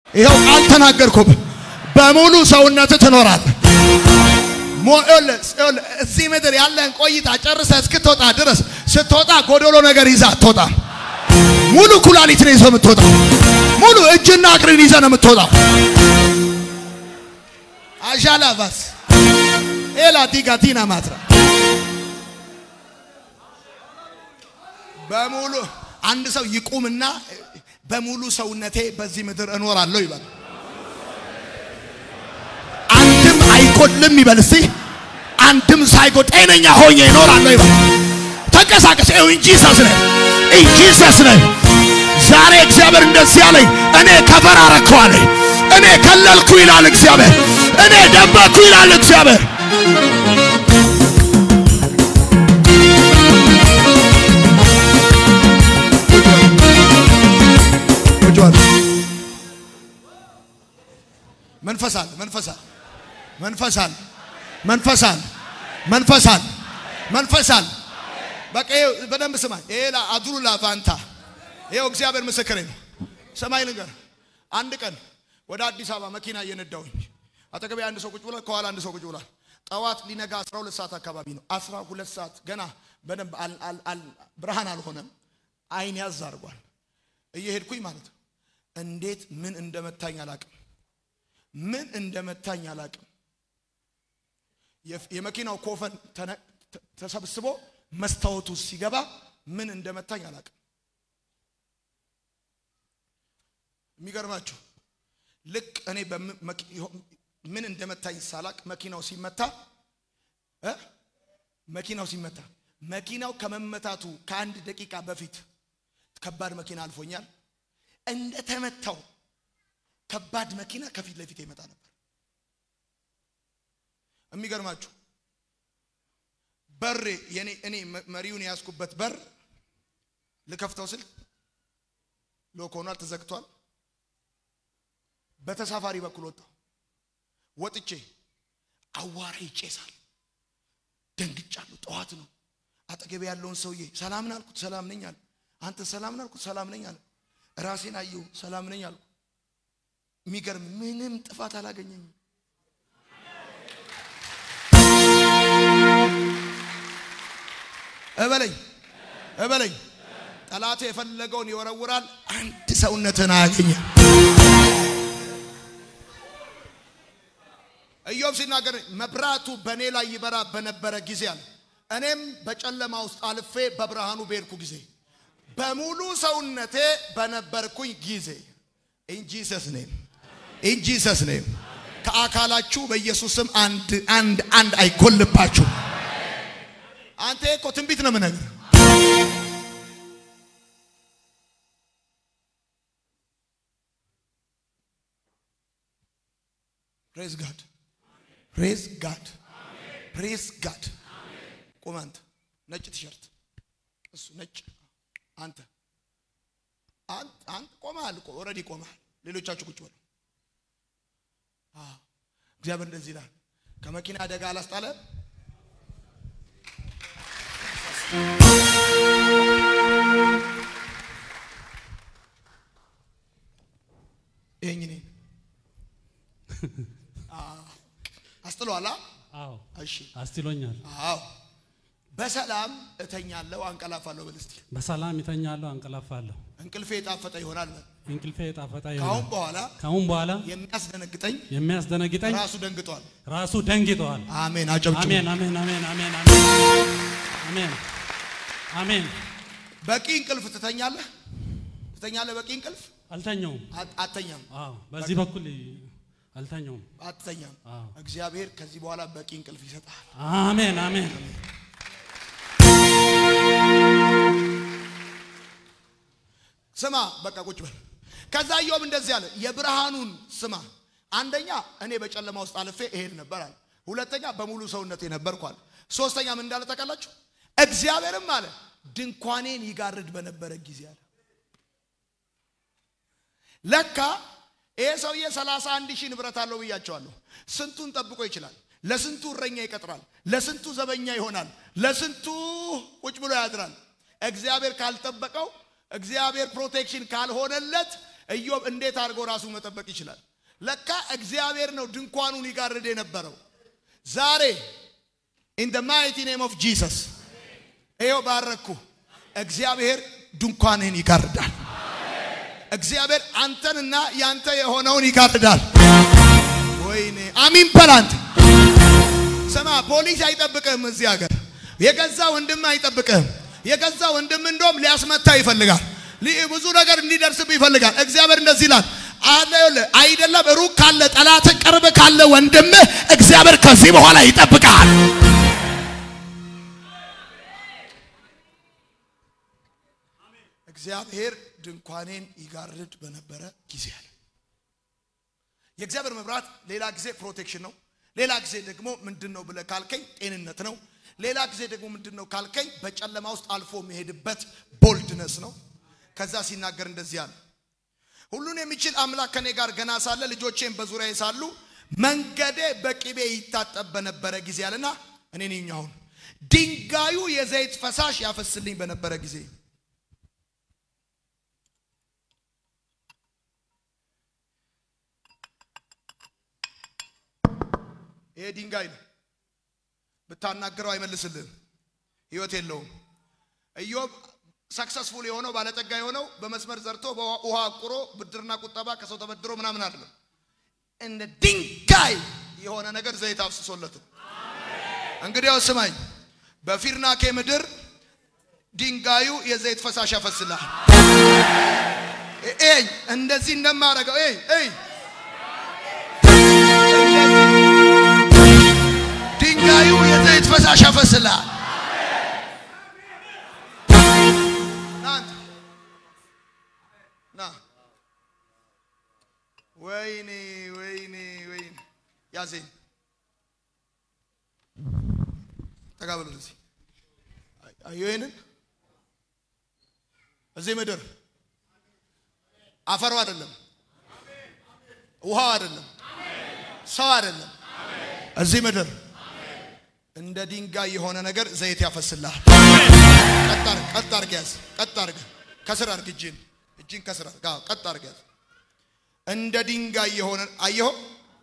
ይኸው ቃል ተናገርኩብ። በሙሉ ሰውነት ትኖራለህ። እዚህ ምድር ያለን ቆይታ ጨርሰ እስክትወጣ ድረስ ስትወጣ ጎደሎ ነገር ይዛ አትወጣ። ሙሉ ኩላሊት ነው ይዘህ የምትወጣው። ሙሉ እጅና እግርን ይዘህ ነው የምትወጣው። አሻላ ቫስ ኤላ ዲጋቲና ማትራ በሙሉ አንድ ሰው ይቁምና በሙሉ ሰውነቴ በዚህ ምድር እኖራለሁ ይበል። አንድም አይጎልም ይበል። እስቲ አንድም ሳይጎል ጤነኛ ሆኜ እኖራለሁ ይበል። ተንቀሳቀስ። ይኸው እንጂ ሰስ ነህ እንጂ ሰስ ነህ። ዛሬ እግዚአብሔር እንደዚህ አለኝ፣ እኔ ከበር አረከዋለሁ፣ እኔ ከለልኩ ይላል እግዚአብሔር፣ እኔ ደበኩ ይላል እግዚአብሔር። መንፈስ አለ፣ መንፈስ አለ፣ መንፈስ አለ፣ መንፈስ አለ፣ መንፈስ አለ፣ መንፈስ አለ። በቃ ይኸው በደንብ ስማኝ። ይሄ አድሩ ላቫንታ ይኸው እግዚአብሔር ምስክሬ ነው። ሰማይ ልንገር፣ አንድ ቀን ወደ አዲስ አበባ መኪና እየነዳሁኝ አጠገቤ አንድ ሰው ቁጭ ብሏል፣ ከኋላ አንድ ሰው ቁጭ ብሏል። ጠዋት ሊነጋ 12 ሰዓት አካባቢ ነው። 12 ሰዓት ገና በደንብ ብርሃን አልሆነም። አይን ያዝ አድርጓል። እየሄድኩኝ ማለት ነው። እንዴት ምን እንደመታኝ አላቅም ምን እንደመታኝ አላቅም። የመኪናው ኮፈን ተሰብስቦ መስታወቱ ሲገባ ምን እንደመታኝ አላቅም። የሚገርማችሁ ልክ እኔ ምን እንደመታኝ ሳላቅ መኪናው ሲመታ መኪናው ሲመታ መኪናው ከመመታቱ ከአንድ ደቂቃ በፊት ከባድ መኪና አልፎኛል። እንደተመታው ከባድ መኪና ከፊት ለፊት ይመጣ ነበር። የሚገርማችሁ በሬ የኔ እኔ መሪውን የያዝኩበት በር ልከፍተው ስል ሎክ ሆኗል፣ ተዘግቷል። በተሳፋሪ በኩል ወጣሁ። ወጥቼ አዋራ ይጨሳል። ደንግጫለሁ። ጠዋት ነው። አጠገቤ ያለውን ሰውዬ ሰላምን አልኩት፣ ሰላም ነኝ አለ። አንተ ሰላምን አልኩት፣ ሰላም ነኝ አለ። ራሴን አየሁ፣ ሰላም ነኝ አልኩ። የሚገርም ምንም ጥፋት አላገኘኝም። እበለኝ እበለኝ። ጠላቴ የፈለገውን ይወረውራል፣ አንድ ሰውነትን አያገኘም። ኢዮብ ሲናገር መብራቱ በእኔ ላይ ይበራ በነበረ ጊዜ አለ እኔም በጨለማ ውስጥ አልፌ በብርሃኑ በሄድኩ ጊዜ በሙሉ ሰውነቴ በነበርኩኝ ጊዜ ኢን ጂሰስ ኔም ኢን ጂሰስ ኔም ከአካላችሁ በኢየሱስም አንድ አንድ አንድ አይጎልባችሁ። አንተ እኮ ትንቢት ነው የምነግርህ። ፕሬዝ ጋድ ፕሬዝ ጋድ ፕሬዝ ጋድ። ቁም አንተ ነጭ ቲሸርት እሱ ነጭ አንተ አንተ ቆመሃል እኮ ኦልሬዲ ቆመሃል። ሌሎቻችሁ ቁጭ በሉ። እግዚአብሔር እንደዚህ ይላል፣ ከመኪና አደጋ አላስጣለ ይሄኝ እኔን አስጥሏላ። አዎ እሺ አስጥሎኛል። አዎ በሰላም እተኛለሁ አንቀላፋለሁ ብል እስቲ በሰላም ይተኛለሁ፣ አንቀላፋለሁ። እንቅልፌ የጣፈጠ ይሆናል በል። እንቅልፌ የጣፈጠ ከአሁን ይሆናል። በኋላ ከአሁን በኋላ የሚያስደነግጠኝ የሚያስደነግጠኝ ራሱ ደንግጧል። ራሱ ደንግጠዋል። አሜን። አጨብጭቡ። አሜን አሜን አሜን አሜን አሜን አሜን አሜን። በቂ እንቅልፍ ትተኛለህ ትተኛለህ። በቂ እንቅልፍ አልተኛውም። አት- አትተኛም አዎ በዚህ በኩል አልተኛውም። አትተኛም። አዎ እግዚአብሔር ከዚህ በኋላ በቂ እንቅልፍ ይሰጣል። አሜን አሜን ስማ በቃ ቁጭ በል። ከዛ ኢዮብ እንደዚህ አለ፣ የብርሃኑን ስማ። አንደኛ እኔ በጨለማ ውስጥ አልፌ እሄድ ነበር አለ። ሁለተኛ በሙሉ ሰውነቴ ነበርኩ አለ። ሶስተኛ ምን እንዳለ ታውቃላችሁ? እግዚአብሔርም አለ ድንኳኔን ይጋርድ በነበረ ጊዜ አለ። ለካ ይሄ ሰውዬ ሰላሳ አንድ ሺህ ንብረት አለው ብያቸዋለሁ። ስንቱን ጠብቆ ይችላል። ለስንቱ እረኛ ይቀጥራል። ለስንቱ ዘበኛ ይሆናል። ለስንቱ ቁጭ ብሎ ያድራል። እግዚአብሔር ካልጠበቀው እግዚአብሔር ፕሮቴክሽን ካልሆነለት ኢዮብ እንዴት አድርጎ ራሱ መጠበቅ ይችላል? ለካ እግዚአብሔር ነው ድንኳኑን ይጋርድ የነበረው። ዛሬ ኢን ደ ማይቲ ኔም ኦፍ ጂሰስ ይኸው ባረኩ። እግዚአብሔር ድንኳንህን ይጋርዳል። እግዚአብሔር አንተንና ያንተ የሆነውን ይጋርዳል። ወይኔ አሚን በላንት ስማ፣ ፖሊስ አይጠብቅህም እዚህ ሀገር። የገዛ ወንድም አይጠብቅህም። የገዛ ወንድም እንደውም ሊያስመታ ይፈልጋል። ሊ- ብዙ ነገር እንዲደርስብህ ይፈልጋል። እግዚአብሔር እንደዚህ ይላል አለ አይደለም ሩቅ ካለ ጠላት ቅርብ ካለ ወንድምህ እግዚአብሔር ከዚህ በኋላ ይጠብቃል። እግዚአብሔር ድንኳኔን ይጋርድ በነበረ ጊዜ አለ። የእግዚአብሔር መብራት ሌላ ጊዜ ፕሮቴክሽን ነው። ሌላ ጊዜ ደግሞ ምንድን ነው ብለህ ካልከኝ ጤንነት ነው። ሌላ ጊዜ ደግሞ ምንድን ነው ካልከኝ በጨለማ ውስጥ አልፎ የሚሄድበት ቦልድነስ ነው። ከዛ ሲናገር እንደዚህ አለ፣ ሁሉን የሚችል አምላክ ከኔ ጋር ገና ሳለ ልጆቼም በዙሪያዬ ሳሉ መንገዴ በቅቤ ይታጠብ በነበረ ጊዜ አለና እኔ ነኝ አሁን ድንጋዩ የዘይት ፈሳሽ ያፈስልኝ በነበረ ጊዜ ይሄ ድንጋይ ነው። ብታናግረው አይመልስልህም። ህይወት የለውም። ኢዮብ ሰክሰስፉል የሆነው ባለጠጋ የሆነው በመስመር ዘርቶ በውሃ አቁሮ ብድርና ቁጠባ ከሰው ተበድሮ ምናምን አይደለም። እንደ ድንጋይ የሆነ ነገር ዘይት አፍስሶለትም። እንግዲያው ስማኝ፣ በፊርናኬ ምድር ድንጋዩ የዘይት ፈሳሽ ያፈስልሃል። ኤይ እንደዚህ እንደማረገው ኤይ ኤይ ድንጋዩ የዘይት ፈሳሽ ያፈስልሃል። ና አንተ ና። ወይኔ ወይኔ ወይኔ ያዘኝ። ተጋበሉ እዚህ አየሁ። ይሄንን እዚህ ምድር አፈሩ አይደለም፣ ውሃው አይደለም፣ ሰው አይደለም። እዚህ ምድር እንደ ድንጋይ የሆነ ነገር ዘይት ያፈስልሃል። ቀጥ አድርግ፣ ቀጥ አድርግ ያዝ፣ ቀጥ አድርግ፣ ከስር አድርግ፣ እጅን እጅን ከስር አድርግ፣ አዎ፣ ቀጥ አድርግ ያዝ። እንደ ድንጋይ የሆነ አየኸው።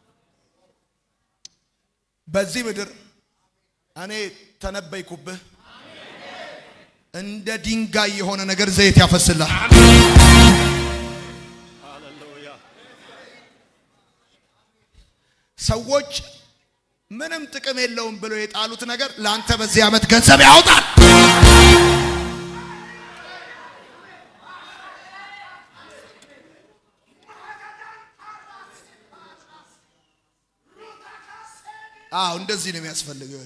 በዚህ ምድር እኔ ተነበይኩብህ። እንደ ድንጋይ የሆነ ነገር ዘይት ያፈስልሃል። ሰዎች ምንም ጥቅም የለውም ብለው የጣሉት ነገር ለአንተ በዚህ ዓመት ገንዘብ ያወጣል። አዎ እንደዚህ ነው የሚያስፈልገው።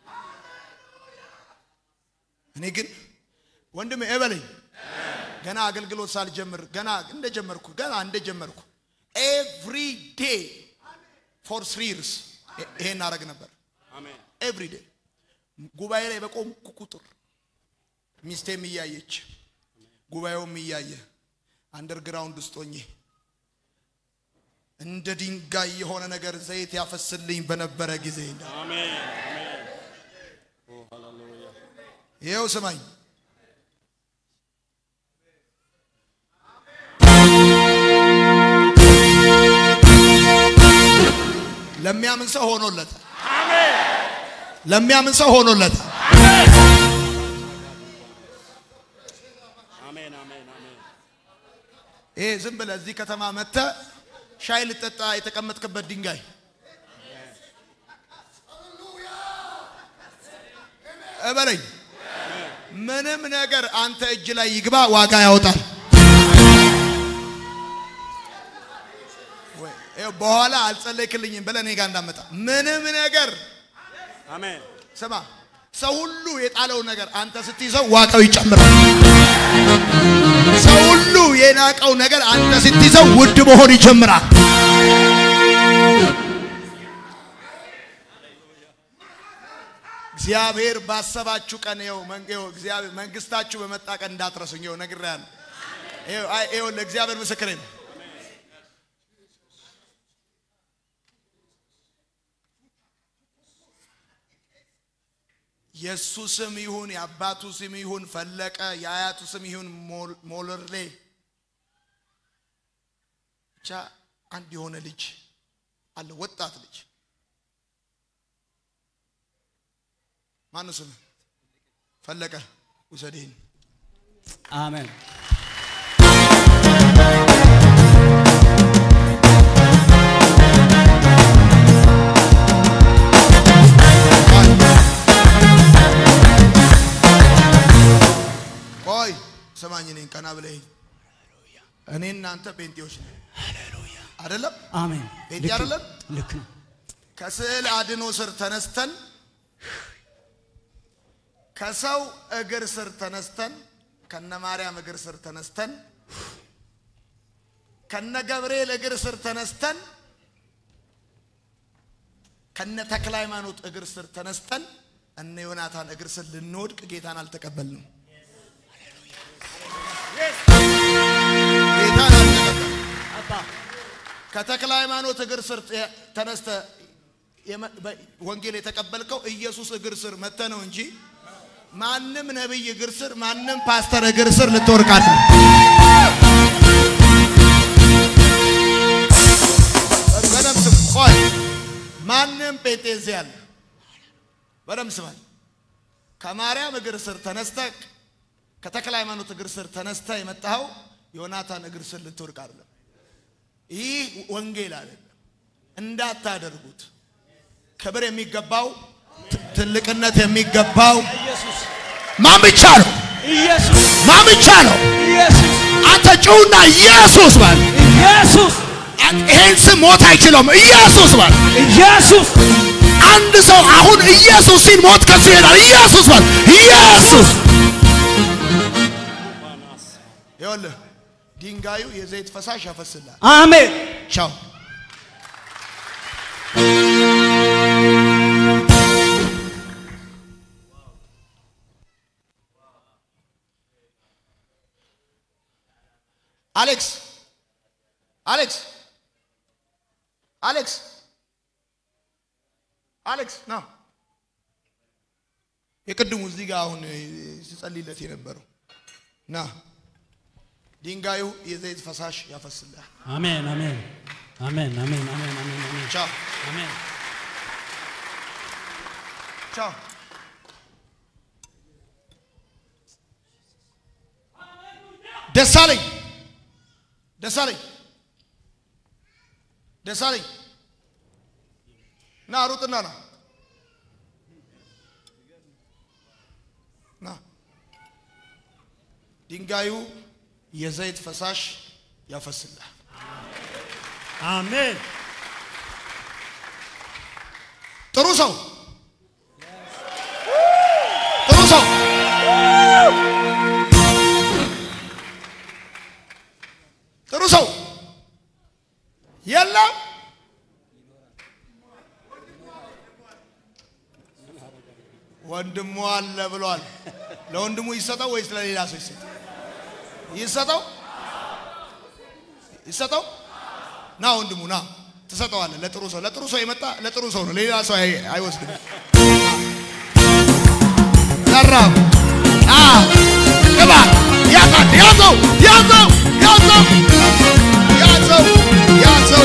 እኔ ግን ወንድሜ እበለኝ ገና አገልግሎት ሳልጀምር ገና እንደጀመርኩ ገና እንደጀመርኩ ኤቭሪ ዴይ ፎር ስሪ ይርስ ይሄን አረግ ነበር። ኤቭሪ ዴይ ጉባኤ ላይ በቆምኩ ቁጥር ሚስቴም እያየች ጉባኤውም እያየ አንደርግራውንድ ውስጥ ሆኜ እንደ ድንጋይ የሆነ ነገር ዘይት ያፈስልኝ በነበረ ጊዜ ይኸው ስማኝ ለሚያምን ሰው ሆኖለታል። ለሚያምን ሰው ሆኖለታል። ይሄ ዝም ብለህ እዚህ ከተማ መጥተህ ሻይ ልጠጣ የተቀመጥክበት ድንጋይ እበለኝ፣ ምንም ነገር አንተ እጅ ላይ ይግባ ዋጋ ያወጣል። ይኸው በኋላ አልጸለይክልኝም ብለህ እኔ ጋር እንዳመጣ ምንም ነገር አሜን። ስማ፣ ሰው ሁሉ የጣለው ነገር አንተ ስትይዘው ዋጋው ይጨምራል። ሰው ሁሉ የናቀው ነገር አንተ ስትይዘው ውድ መሆን ይጀምራል። እግዚአብሔር ባሰባችሁ ቀን ይኸው መን- ይኸው እግዚአብሔር መንግስታችሁ በመጣ ቀን እንዳትረሱኝ። ይኸው ነግሬሃለሁ። ይኸው አይ ይኸው ለእግዚአብሔር ምስክሬ ነው። የእሱ ስም ይሁን የአባቱ ስም ይሁን ፈለቀ የአያቱ ስም ይሁን ሞል- ሞለርሌ ብቻ አንድ የሆነ ልጅ አለ፣ ወጣት ልጅ ማነው ስም? ፈለቀ ውሰድህን አሜን ቆይ ስማኝ፣ እኔን ቀና ብለህ እኔ እናንተ ጴንጤዎች ነን አይደለም? አሜን ጴንጤ ልክ ነው። አይደለም? ልክ ነው ከስዕል አድኖ ስር ተነስተን ከሰው እግር ስር ተነስተን ከነ ማርያም እግር ስር ተነስተን ከነ ገብርኤል እግር ስር ተነስተን ከነ ተክለ ሃይማኖት እግር ስር ተነስተን እነ ዮናታን እግር ስር ልንወድቅ ጌታን አልተቀበልንም። ጌታን አልተቀበልንም። አባ ከተክለ ሃይማኖት እግር ስር ተነስተ የመ- በ- ወንጌል የተቀበልከው ኢየሱስ እግር ስር መተ ነው እንጂ ማንም ነቢይ እግር ስር ማንም ፓስተር እግር ስር ልትወርቃት ነው። በደምብ ስም ቆይ ማንም ጴንጤንስ ያለ በደምብ ስማኝ። ከማርያም እግር ስር ተነስተ ከተክለ ሃይማኖት እግር ስር ተነስተ የመጣኸው ዮናታን እግር ስር ልትወርቅ አይደለም። ይህ ወንጌል አይደለም፣ እንዳታደርጉት። ክብር የሚገባው ት- ትልቅነት የሚገባው ኢየሱስ ማን ብቻ ነው? ኢየሱስ ማን ብቻ ነው? ኢየሱስ አንተ ጭውና ኢየሱስ በል። ኢየሱስ አንተ ይሄን ስም ሞት አይችለውም። ኢየሱስ በል። ኢየሱስ አንድ ሰው አሁን ኢየሱስ ሲል ሞት ከሱ ይሄዳል። ኢየሱስ በል። ኢየሱስ ይኸውልህ ድንጋዩ የዘይት ፈሳሽ ያፈስልሃል። አሜን ቻው አሌክስ አሌክስ አሌክስ አሌክስ ና የቅድሙ እዚህ ጋር አሁን ሲጸልይለት የነበረው ና ድንጋዩ የዘይት ፈሳሽ ያፈስልሃል። አሜን አሜን አሜን አሜን አሜን አሜን አሜን ቻው አሜን ቻው ደሳለኝ ደሳለኝ ደሳለኝ ና ሩጥና ና ና ድንጋዩ የዘይት ፈሳሽ ያፈስልሃል። አሜን ጥሩ ሰው ጥሩ ሰው ጥሩ ሰው የለም። ወንድሙ አለ ብሏል። ለወንድሙ ይሰጠው ወይስ ለሌላ ሰው ይሰጠው? ይሰጠው ይሰጠው። ና ወንድሙ ና፣ ትሰጠዋለህ። ለጥሩ ሰው ለጥሩ ሰው የመጣ ለጥሩ ሰው ነው፣ ለሌላ ሰው አይ- አይወስድም። ዘራፍ አ ቅባት ያዛት ያዘው ያዘው ያዘው ያዘው ያዘው።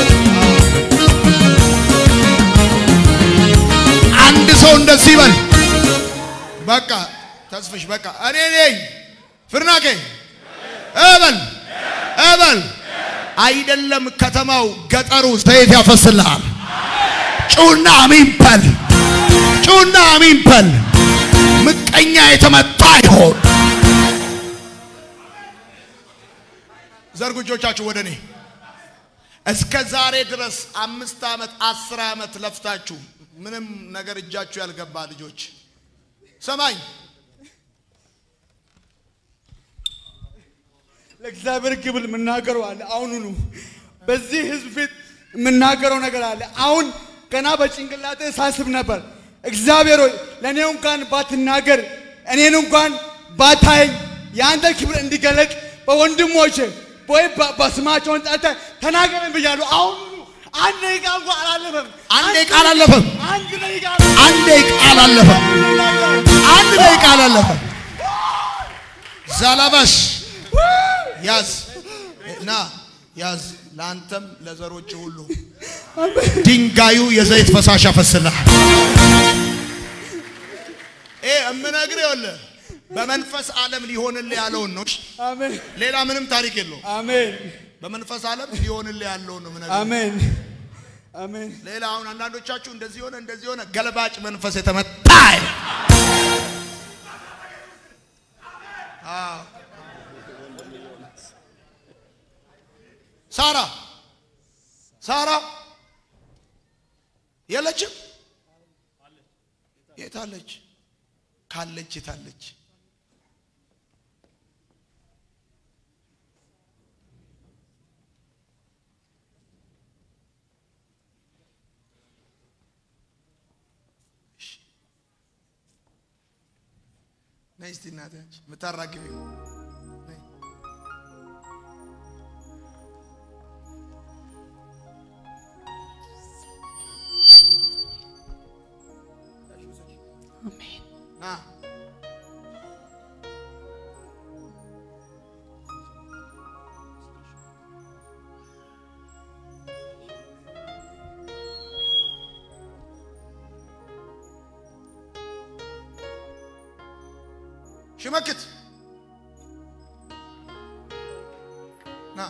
አንድ ሰው እንደዚህ ይበል። በቃ ተስፍሽ በቃ እኔ ነኝ ፍርናቄ እበል እበል። አይደለም ከተማው ገጠሩ ዘይት ያፈስልሃል። ጩና አሚን በል ጩና አሚን በል። ምቀኛ የተመታ ይሆን። ዘርጉ እጆቻችሁ ወደ እኔ። እስከ ዛሬ ድረስ አምስት ዓመት አስር ዓመት ለፍታችሁ ምንም ነገር እጃችሁ ያልገባ ልጆች ሰማኝ። ለእግዚአብሔር ክብር የምናገረው አለ። አሁኑኑ በዚህ ህዝብ ፊት የምናገረው ነገር አለ። አሁን ገና በጭንቅላቴ ሳስብ ነበር፣ እግዚአብሔር ሆይ ለእኔ እንኳን ባትናገር እኔን እንኳን ባታየኝ የአንተ ክብር እንዲገለጥ በወንድሞቼ ወይ በ- በስማቸውን ጠርተህ ተናገረን ብያለሁ። አሁኑኑ አንድ ደቂቃ እንኳን አላለፈም። አንድ ደቂቃ አላለፈም። አንድ ደቂቃ አንድ ደቂቃ አላለፈም። አንድ ደቂቃ አላለፈም። ዛላባሽ ያዝ ና ያዝ ለአንተም ለዘሮች ሁሉ ድንጋዩ የዘይት ፈሳሽ ያፈስልሃል። ይሄ እምነግርህ ይኸውልህ በመንፈስ ዓለም ሊሆንልህ ያለውን ነው። እሺ? አሜን ሌላ ምንም ታሪክ የለውም። አሜን በመንፈስ ዓለም ሊሆንልህ ያለውን ነው የምነግርህ። አሜን አሜን ሌላ አሁን አንዳንዶቻችሁ እንደዚህ ሆነ እንደዚህ ሆነ ገልባጭ መንፈስ የተመታ አዎ። ሳራ ሳራ የለችም የታለች ካለች የታለች ነይ እስቲ እናቴ አንቺ የምታራግቢው ነይ። ና ሽመክት ና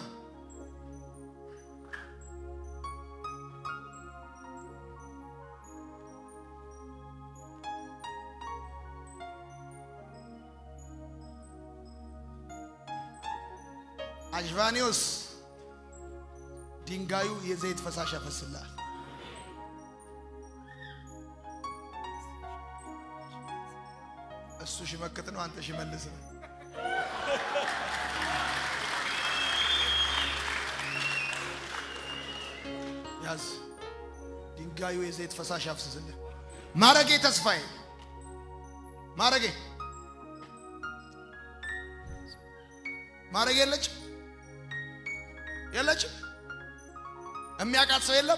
አሽቫኒዮስ ድንጋዩ የዘይት ፈሳሽ ያፈስልሃል። እሱ ሽመክት ነው፣ አንተ ሽመልስ ነው። ያዝ ድንጋዩ የዘይት ፈሳሽ ያፍስስልህ። ማረጌ ተስፋዬ ማረጌ ማረጌ የለችም የለችም። የሚያውቃት ሰው የለም።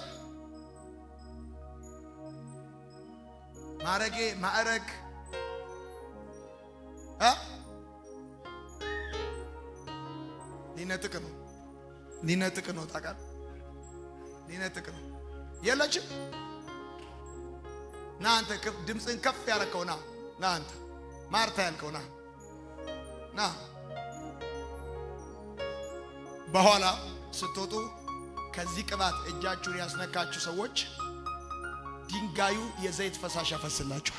ማረጌ ማዕረግ እ ሊነጥቅ ነው ሊነጥቅ ነው ታውቃለህ፣ ሊነጥቅ ነው። የለችም። ና አንተ ከፍ- ድምፅህን ከፍ ያረከው ና ና አንተ ማርታ ያልከው ና ና በኋላ ስትወጡ ከዚህ ቅባት እጃችሁን ያስነካችሁ ሰዎች ድንጋዩ የዘይት ፈሳሽ ያፈስላችኋል።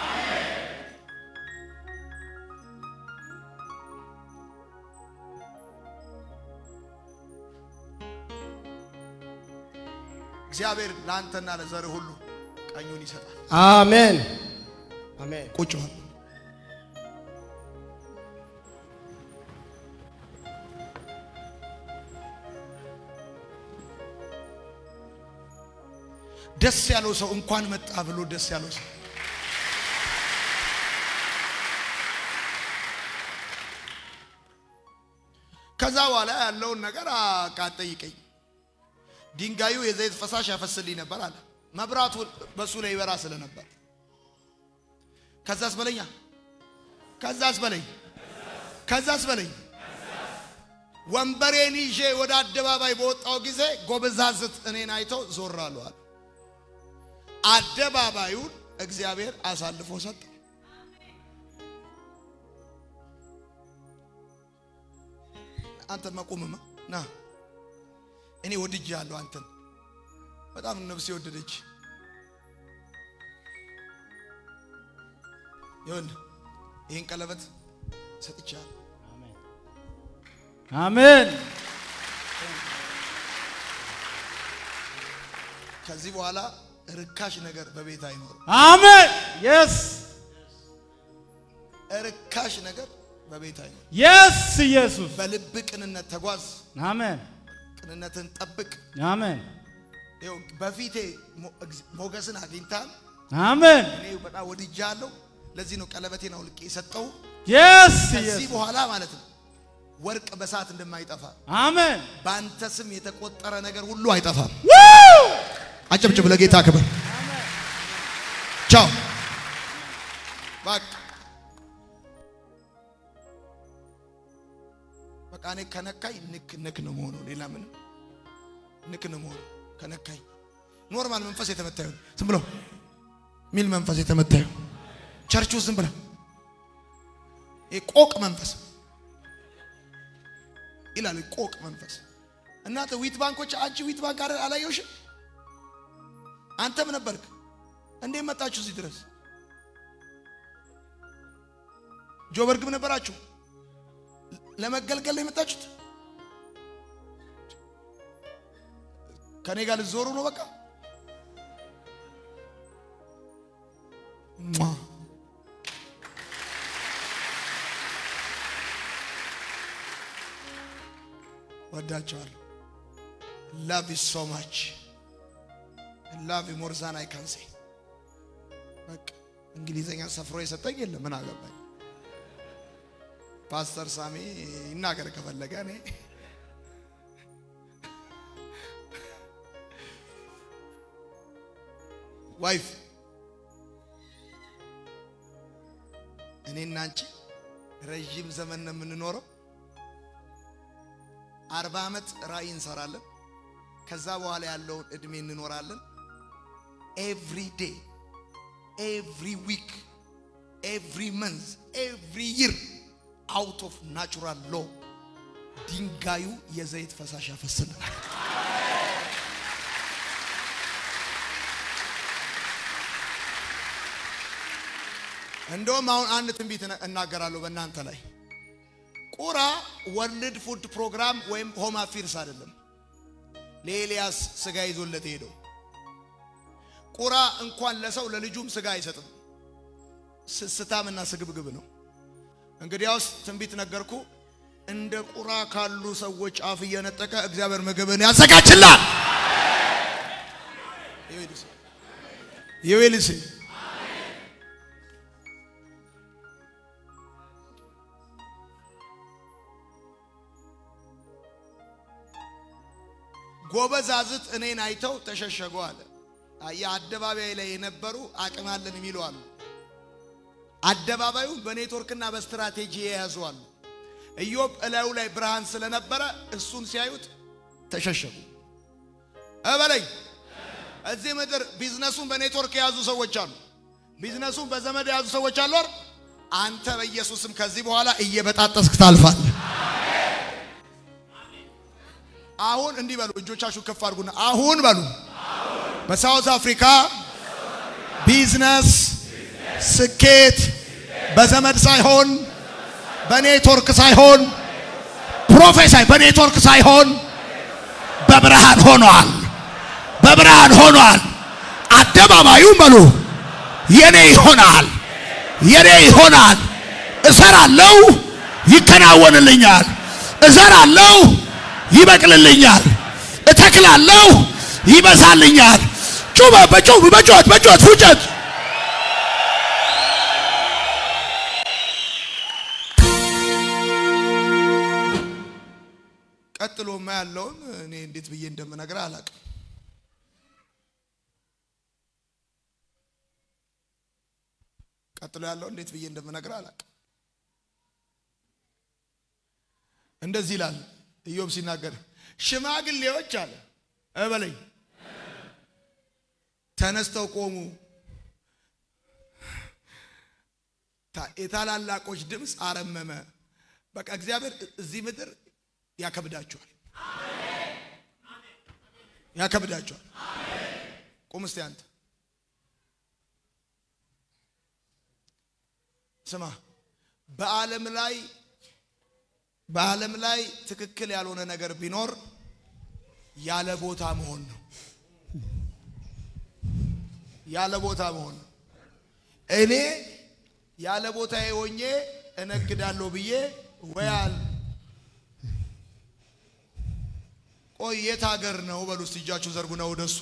እግዚአብሔር ለአንተና ለዘርህ ሁሉ ቀኙን ይሰጣል። አሜን አሜን። ቁጭ በል። ደስ ያለው ሰው እንኳን መጣ ብሎ ደስ ያለው ሰው ከዛ በኋላ ያለውን ነገር አቃጠይቀኝ ድንጋዩ የዘይት ፈሳሽ ያፈስልኝ ነበር አለ። መብራቱ በሱ ላይ ይበራ ስለነበር ከዛስ በለኛ ከዛስ በለኝ ከዛስ በለኝ ወንበሬን ይዤ ወደ አደባባይ በወጣው ጊዜ ጎበዛዝት እኔን አይተው ዞር አለዋል። አደባባዩን እግዚአብሔር አሳልፎ ሰጠው። አንተ መቁምማ ና እኔ ወድጄ ያለሁ አንተን በጣም ነፍሴ ወደደች። ይኸውልህ ይህን ቀለበት ሰጥቻለሁ። አሜን ከዚህ በኋላ ርካሽ ነገር በቤት አይኖርም። አሜን የስ ርካሽ ነገር በቤት አይኖርም። የስ ኢየሱስ በልብ ቅንነት ተጓዝ፣ አሜን ቅንነትን ጠብቅ። አሜን ይኸው በፊቴ ሞ- እግዚ- ሞገስን አግኝታል። አሜን እኔ በጣም ወድጃለሁ። ለዚህ ነው ቀለበቴን አውልቄ የሰጠው። የስ ከዚህ ኢየሱስ በኋላ ማለት ነው ወርቅ በሰዓት እንደማይጠፋ አሜን በአንተ ስም የተቆጠረ ነገር ሁሉ አይጠፋም። አጨብጭብ ለጌታ ክብር። ቻው በቃ በቃ እኔ ከነካኝ ንክ ንክ ነው መሆኑ ሌላ ምንም ንክ ነው መሆኑ ከነካኝ ኖርማል መንፈስ የተመታዩ ዝም ብሎ ሚል መንፈስ የተመታዩ ቸርች ውስጥ ዝም ብለ ቆቅ መንፈስ ይላል። ቆቅ መንፈስ እናንተ ዊት ባንኮች አንቺ ዊት ባንክ አይደል አላየውሽም? አንተም ነበርክ። እንዴት መጣችሁ እዚህ ድረስ? ጆበርግም ነበራችሁ። ለመገልገል ነው የመጣችሁት? ከኔ ጋር ልትዞሩ ነው? በቃ ሟ ወዳቸዋለሁ። ላቭ ዩ ሶ ማች ላቭ ዩ ሞር ዛን አይ ካን ሴ በቃ እንግሊዘኛ ሰፍሮ የሰጠኝ የለም። ምን አገባኝ? ፓስተር ሳሚ ይናገር ከፈለገ እኔ ዋይፍ እኔና አንቺ ረዥም ዘመን ነው የምንኖረው። አርባ ዓመት ራእይ እንሰራለን። ከዛ በኋላ ያለውን እድሜ እንኖራለን። ኤቭሪ ዴይ ኤቭሪ ዊክ ኤቭሪ መንዝ ኤቭሪ ይር አውት ኦፍ ናቹራል ሎ ድንጋዩ የዘይት ፈሳሽ ያፈስልናል። እንደውም አሁን አንድ ትንቢት እናገራለሁ በእናንተ ላይ ቁራ ወርልድ ፉድ ፕሮግራም ወይም ሆም አፊርስ አይደለም። ለኤልያስ ስጋ ይዞለት ሄደው ቁራ እንኳን ለሰው ለልጁም ስጋ አይሰጥም። ስስታምና ስግብግብ ነው። እንግዲያውስ ትንቢት ነገርኩ። እንደ ቁራ ካሉ ሰዎች አፍ እየነጠቀ እግዚአብሔር ምግብን ያዘጋጅላል። ይዌልስ ጎበዛዝት እኔን አይተው ተሸሸጉ አለ። የአደባባይ ላይ የነበሩ አቅም አለን የሚሉ አሉ። አደባባዩን በኔትወርክና በስትራቴጂ የያዙ አሉ። ኢዮብ እላዩ ላይ ብርሃን ስለነበረ እሱን ሲያዩት ተሸሸጉ። እበለኝ እዚህ ምድር ቢዝነሱን በኔትወርክ የያዙ ሰዎች አሉ። ቢዝነሱን በዘመድ የያዙ ሰዎች አሉ። አንተ በኢየሱስም ከዚህ በኋላ እየበጣጠስክ ታልፋለህ። አሁን እንዲህ በሉ፣ እጆቻችሁ ከፍ አድርጉና አሁን በሉ። በሳውዝ አፍሪካ ቢዝነስ ስኬት በዘመድ ሳይሆን በኔትወርክ ሳይሆን ፕሮፌሳይ በኔትወርክ ሳይሆን በብርሃን ሆኗል። በብርሃን ሆኗል። አደባባዩም በሉ የኔ ይሆናል፣ የኔ ይሆናል። እሰራለሁ፣ ይከናወንልኛል። እዘራለሁ ይበቅልልኛል። እተክላለሁ፣ ይበዛልኛል። ጩበ በጩብ በጩኸት በጩኸት ፉጨት ቀጥሎማ ያለውን እኔ እንዴት ብዬ እንደምነግርህ አላውቅም። ቀጥሎ ያለውን እንዴት ብዬ እንደምነግርህ አላውቅም። እንደዚህ ይላል ኢዮብ ሲናገር ሽማግሌዎች አለ እበለኝ ተነስተው ቆሙ። የታላላቆች ድምፅ አረመመ። በቃ እግዚአብሔር እዚህ ምድር ያከብዳቸዋል፣ ያከብዳቸዋል። ቁም እስቲ አንተ ስማ፣ በዓለም ላይ በዓለም ላይ ትክክል ያልሆነ ነገር ቢኖር ያለ ቦታ መሆን ነው። ያለ ቦታ መሆን ነው። እኔ ያለ ቦታዬ ሆኜ እነግዳለሁ ብዬ ወያል ቆይ የት ሀገር ነው በሉ እስቲ እጃችሁ ዘርጉና ወደሱ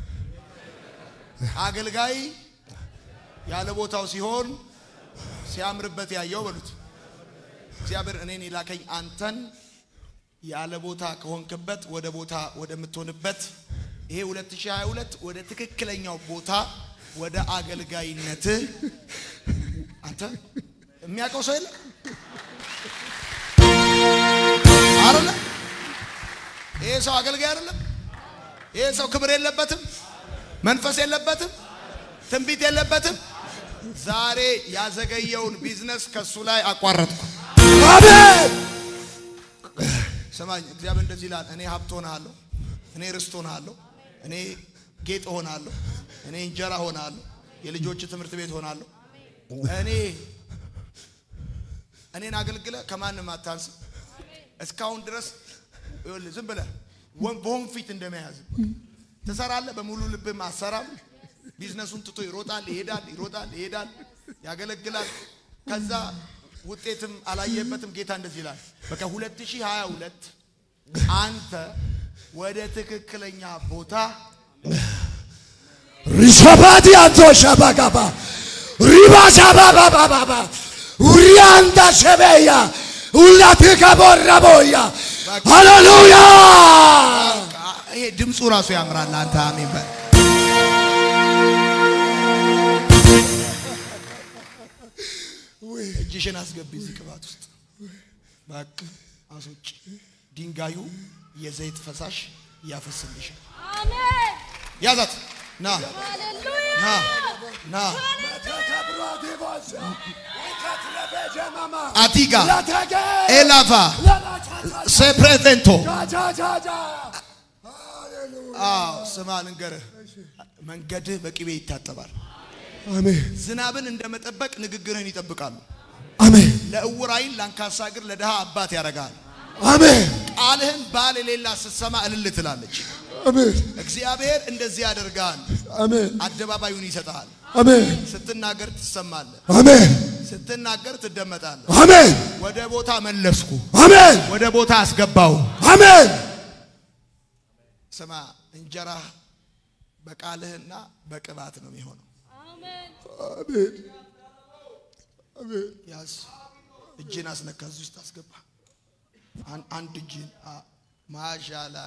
አገልጋይ ያለ ቦታው ሲሆን ሲያምርበት ያየው በሉት እግዚአብሔር እኔን የላከኝ አንተን ያለ ቦታ ከሆንክበት ወደ ቦታ ወደምትሆንበት ይሄ 2022 ወደ ትክክለኛው ቦታ ወደ አገልጋይነት አንተ የሚያውቀው ሰው የለ አይደለ? ይሄ ሰው አገልጋይ አይደለም። ይሄ ሰው ክብር የለበትም፣ መንፈስ የለበትም፣ ትንቢት የለበትም። ዛሬ ያዘገየውን ቢዝነስ ከሱ ላይ አቋረጥኩ። አሜን ሰማኝ። እግዚአብሔር እንደዚህ ይላል፣ እኔ ሀብት ሆናለሁ፣ እኔ ርስት ሆናለሁ፣ እኔ ጌጥ ሆናለሁ፣ እኔ እንጀራ ሆናለሁ፣ የልጆች ትምህርት ቤት ሆናለሁ። እኔ እኔን አገልግለ ከማንም አታንስ። እስካሁን ድረስ ይኸውልህ ዝም ብለህ ወን- በወንፊት እንደመያዝ ትሰራለህ። በሙሉ ልብም አሰራም። ቢዝነሱን ትቶ ይሮጣል፣ ይሄዳል፣ ይሮጣል፣ ይሄዳል፣ ያገለግላል። ከዛ ውጤትም አላየበትም። ጌታ እንደዚህ ይላል፣ በቃ 2022 አንተ ወደ ትክክለኛ ቦታ ሪሸባዲ አንቶ ሸባጋባ ሪባ ሸባባባባ ኡሪያንዳ ሸበያ ሁላት ከቦረቦያ ሃሌሉያ በቃ ይሄ ድምፁ ራሱ ያምራል። አንተ አሜን በል። እጅሽን አስገቢ እዚህ ቅባት ውስጥ በቃ አስውጭ። ድንጋዩ የዘይት ፈሳሽ ያፈስልሻል። አሜን ያዛት ና ሃሌሉያ ና ና አቲጋ ኤላቫ ሴፕሬቬንቶ አዎ ስማ ልንገርህ፣ መንገድህ በቅቤ ይታጠባል። አሜን ዝናብን እንደመጠበቅ ንግግርህን ይጠብቃሉ። አሜን ለዕውር ዓይን ለአንካሳ እግር ለድሃ አባት ያደርጋል። አሜን ቃልህን ባል የሌላ ስትሰማ እልል ትላለች። አሜን እግዚአብሔር እንደዚህ ያደርጋል። አሜን አደባባዩን ይሰጥሃል። አሜን ስትናገር ትሰማለህ፣ አሜን ስትናገር ትደመጣለህ። አሜን ወደ ቦታ መለስኩ፣ አሜን ወደ ቦታ አስገባው። አሜን ስማ እንጀራ በቃልህና በቅባት ነው የሚሆነው። አሜን አሜን አሜን ያዝ እጅን አስነካ፣ እዚህ ውስጥ አስገባ። አን- አንድ እጅን አ- ማሻላ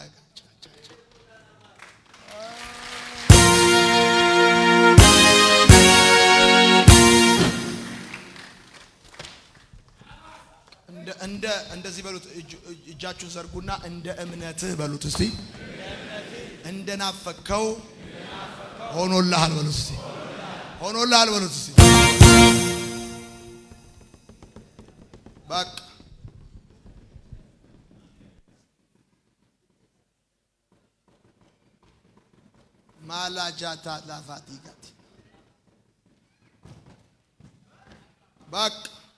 እንደ እንደ እንደዚህ በሉት። እጅ- እጃችሁን ዘርጉና እንደ እምነትህ በሉት እስቲ። እንደ ናፈከው ሆኖልሃል በሉት እስቲ። ሆኖልሃል በሉት እስቲ። በቃ ማላጃታ ላፋቲጋት በቃ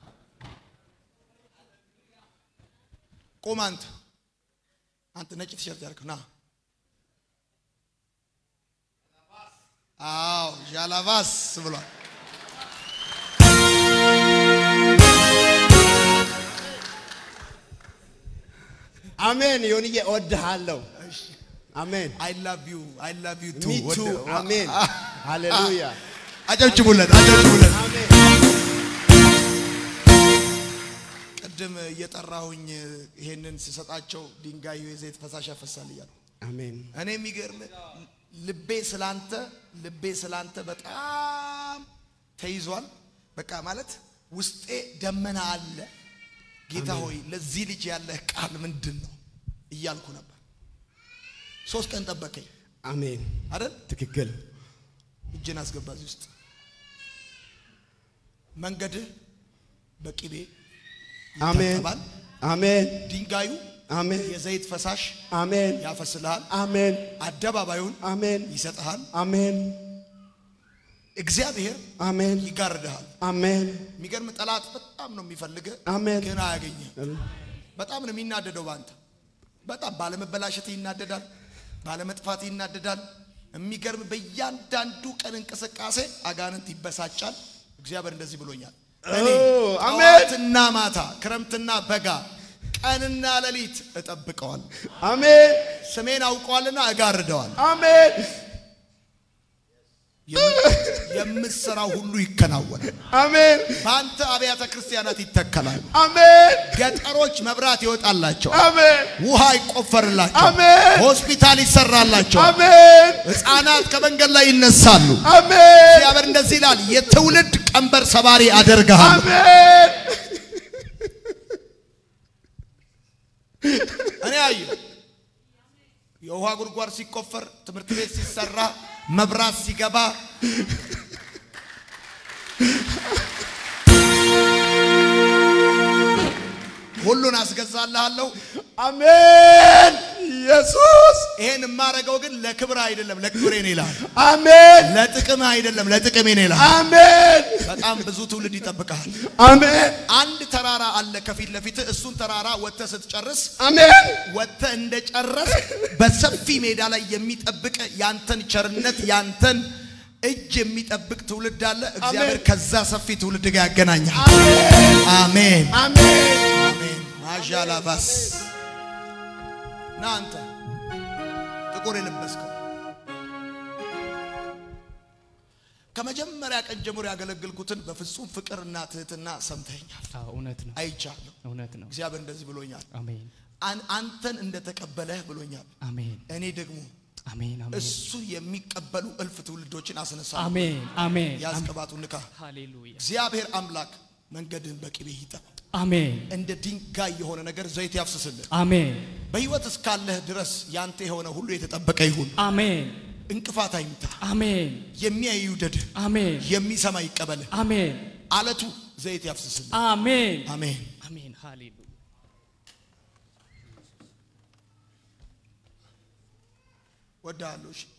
ቁም አንተ አንተ ነጭ ቲሸርት ያልክ ና አዎ ዣላቫስ ብሏል አሜን ዮንዬ እወድሃለሁ አሜን አይ ላቭ ዩ አይ ላቭ ዩ ቱ ሚ ቱ አሜን ሃሌሉያ አጨብጭቡለት አጨብጭቡለት አሜን ቅድም እየጠራሁኝ ይሄንን ስሰጣቸው ድንጋዩ የዘይት ፈሳሽ ያፈሳል እያሉ አሜን እኔ የሚገርም ልቤ ስላንተ ልቤ ስላንተ በጣም ተይዟል። በቃ ማለት ውስጤ ደመና አለ። ጌታ ሆይ ለዚህ ልጅ ያለህ ቃል ምንድን ነው እያልኩ ነበር። ሶስት ቀን ጠበቀኝ አሜን አይደል? ትክክል እጅን አስገባ እዚህ ውስጥ መንገድህ በቅቤ አሜን ይታጠባል። አሜን ድንጋዩ አሜን የዘይት ፈሳሽ አሜን ያፈስልሃል። አሜን አደባባዩን አሜን ይሰጥሃል። አሜን እግዚአብሔር አሜን ይጋርድሃል። አሜን የሚገርም ጠላት በጣም ነው የሚፈልግህ፣ አሜን ግን አያገኝህም። በጣም ነው የሚናደደው በአንተ። በጣም ባለመበላሸት ይናደዳል፣ ባለመጥፋት ይናደዳል። የሚገርም በእያንዳንዱ ቀን እንቅስቃሴ አጋንንት ይበሳጫል። እግዚአብሔር እንደዚህ ብሎኛል። እኔ አሜን። ጠዋትና ማታ ክረምትና በጋ ቀንና ሌሊት እጠብቀዋል። አሜን ስሜን አውቀዋልና እጋርደዋል። አሜን የምትሰራው ሁሉ ይከናወናል። አሜን በአንተ አብያተ ክርስቲያናት ይተከላል። አሜን ገጠሮች መብራት ይወጣላቸው፣ አሜን ውሃ ይቆፈርላቸው፣ አሜን ሆስፒታል ይሰራላቸው፣ አሜን ሕፃናት ከመንገድ ላይ ይነሳሉ። አሜን እግዚአብሔር እንደዚህ ይላል፣ የትውልድ ቀንበር ሰባሪ አደርግሃለሁ። አሜን እኔ አየሁ የውሃ ጉድጓድ ሲቆፈር፣ ትምህርት ቤት ሲሰራ፣ መብራት ሲገባ ሁሉን አስገዛልሃለሁ። አሜን ኢየሱስ ይሄን የማደርገው ግን ለክብር አይደለም፣ ለክብሬ ነው ይላል። አሜን ለጥቅም አይደለም፣ ለጥቅሜ ነው ይላል። አሜን በጣም ብዙ ትውልድ ይጠብቃል። አሜን አንድ ተራራ አለ ከፊት ለፊት። እሱን ተራራ ወጥተህ ስትጨርስ አሜን ወጥተህ እንደጨረስ በሰፊ ሜዳ ላይ የሚጠብቅ ያንተን ቸርነት ያንተን እጅ የሚጠብቅ ትውልድ አለ። እግዚአብሔር ከዛ ሰፊ ትውልድ ጋር ያገናኛል። አሜን አሜን አሜን። ማዣላባስ ና አንተ ጥቁር የለበስከው ከመጀመሪያ ቀን ጀምሮ ያገለግልኩትን በፍጹም ፍቅርና ትህትና ሰምተኛል፣ አዎ፣ እውነት ነው። አይቻለሁ። እውነት ነው። እግዚአብሔር እንደዚህ ብሎኛል። አሜን አን- አንተን እንደተቀበለህ ብሎኛል። አሜን እኔ ደግሞ አሜን አሜን እሱ የሚቀበሉ እልፍ ትውልዶችን አስነሳ። አሜን አሜን ያስቀባቱ ንካ። ሃሌሉያ እግዚአብሔር አምላክ መንገድን በቅቤ ይጠብ። አሜን እንደ ድንጋይ የሆነ ነገር ዘይት ያፍስስልህ። አሜን በሕይወት እስካለህ ድረስ ያንተ የሆነ ሁሉ የተጠበቀ ይሁን። አሜን እንቅፋት አይምታ። አሜን የሚያይ ይውደድህ፣ አሜን የሚሰማ ይቀበልህ። አሜን አለቱ ዘይት ያፍስስልህ። አሜን አሜን። አሜን ሃሌሉያ ወድሃለሁ። እሺ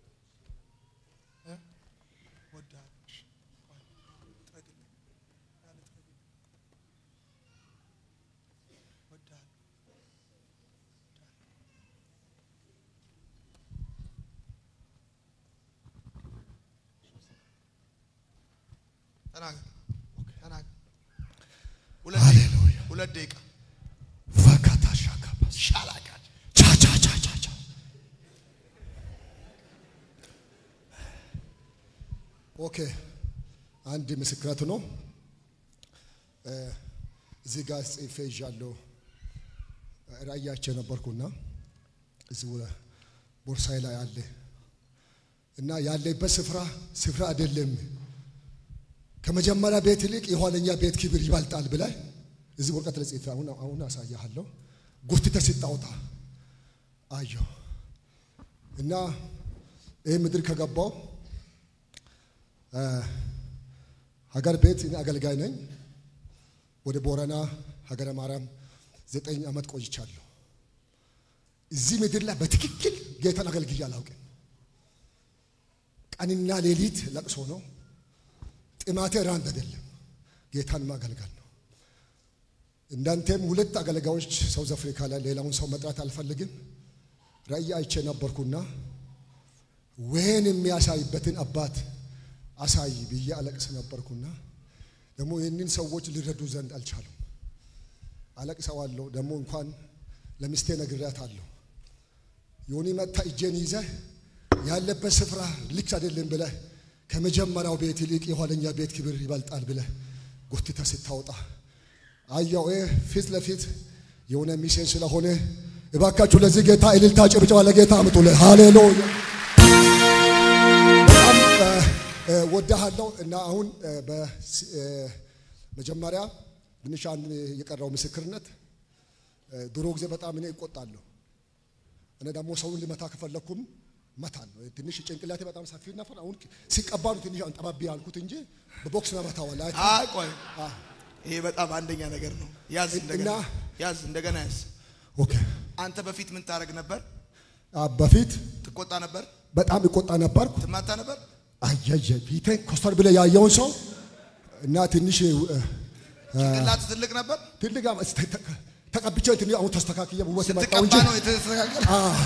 እ? ወድሃለሁ። እሺ። ጥረግልኝ። ያለ ጥረግልኝ። ወድሃለሁ። ተናገር ተናገር። ሁለት ደቂቃ ሁለት ደቂቃ ፈካታሻካባስ ሻላጋል ቻ ቻ ቻ ቻ ቻ ኦኬ አንድ ምስክረት ነው። እ፣ እዚህ ጋር ጽፌ ይዣለሁ። ራእያቸው ነበርኩና እዚህ ወ- ቦርሳዬ ላይ አለ እና ያለበት ስፍራ ስፍራ አይደለም። ከመጀመሪያ ቤት ይልቅ የኋለኛ ቤት ክብር ይበልጣል ብለህ እዚህ ወረቀት ላይ ጽፌ አሁን አሁን አሳያለሁ። ጎትተህ ስታወጣ አየሁ እና ይህ ምድር ከገባው እ፣ ሀገር ቤት እኔ አገልጋይ ነኝ። ወደ ቦረና ሀገረ ማርያም ዘጠኝ ዓመት ቆይቻለሁ። እዚህ ምድር ላይ በትክክል ጌታን አገልግዬ አላውቅም። ቀንና ሌሊት ለቅሶ ነው። ጥማቴ ራንድ አይደለም፣ ጌታን ማገልገል ነው። እንዳንተም ሁለት አገልጋዮች ሳውዝ አፍሪካ ላይ ሌላውን ሰው መጥራት አልፈልግም። ራእይ አይቼ ነበርኩና ወይን የሚያሳይበትን አባት አሳይ ብዬ አለቅስ ነበርኩና ደግሞ ይህንን ሰዎች ሊረዱ ዘንድ አልቻሉም። አለቅሰዋለሁ። ደግሞ እንኳን ለሚስቴ ነግሬያታለሁ። ዮኒ መታ እጄን ይዘህ ያለበት ስፍራ ልክ አይደለም ብለህ ከመጀመሪያው ቤት ይልቅ የኋለኛ ቤት ክብር ይበልጣል ብለህ ጎትተህ ስታወጣ አየሁ። ይህ ፊት ለፊት የሆነ ሚሴን ስለሆነ እባካችሁ ለዚህ ጌታ እልልታ ጭብጨባ ለጌታ አምጡልህ። ሃሌሉያ በጣም እ፣ እ፣ ወድሃለሁ እና አሁን እ፣ በስ- እ፣ መጀመሪያ ትንሽ አንድ የቀረው ምስክርነት እ፣ ድሮ ጊዜ በጣም እኔ እቆጣለሁ። እኔ ደግሞ ሰውን ልመታ ከፈለኩም መታለሁ። ትንሽ ጭንቅላቴ በጣም ሰፊ ነበር። አሁን ሲቀባ ነው ትንሽ አንጠባቢ ያልኩት እንጂ በቦክስ መታዋል። አይ ቆይ፣ ይሄ በጣም አንደኛ ነገር ነው። ያዝ እንደገና እና- ያዝ እንደገና ያዝ። ኦኬ። አንተ በፊት ምን ታደርግ ነበር? አ፣ በፊት ትቆጣ ነበር? በጣም እቆጣ ነበርኩ። ትማታ ነበር? አየየ ፊቴን ኮስተር ብለህ ያየውን ሰው እና ትንሽ እ፣ ጭንቅላት ትልቅ ነበር? ትልቅ አመ- ተ- ተ- ተቀብቼ ትንሽ አሁን ተስተካክዬ ውበት መጣው ስትቀባ እንጂ ነው የተስተካከለ?